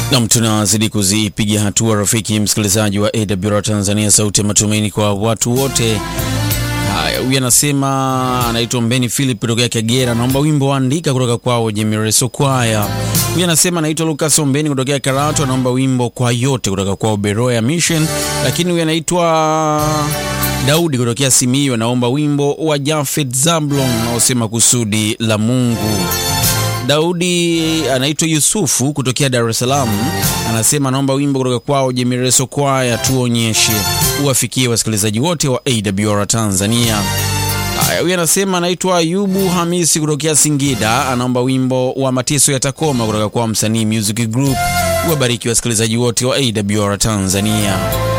Nam, tunazidi kuzipiga hatua rafiki msikilizaji wa AWR Tanzania, sauti ya matumaini kwa watu wote. Haya, huyu anasema anaitwa Mbeni Philip kutokea Kagera, naomba wimbo andika kutoka kwao Jemireso Kwaya. Huyu anasema anaitwa Lucas Ombeni kutokea Karatu, anaomba wimbo kwa yote kutoka kwao Beroya Mission. Lakini huyu anaitwa Daudi kutokea Simiyu, anaomba wimbo wa Jafet Zablon unaosema kusudi la Mungu. Daudi anaitwa Yusufu kutokea Dar es Salaam, anasema anaomba wimbo kutoka kwao Jemireso Kwaya, tuonyeshe uwafikie wasikilizaji wote wa AWR Tanzania. Haya, huyu anasema anaitwa Ayubu Hamisi kutokea Singida, anaomba wimbo wa mateso ya takoma kutoka kwa msanii Music Group. Wabariki wasikilizaji wote wa AWR Tanzania.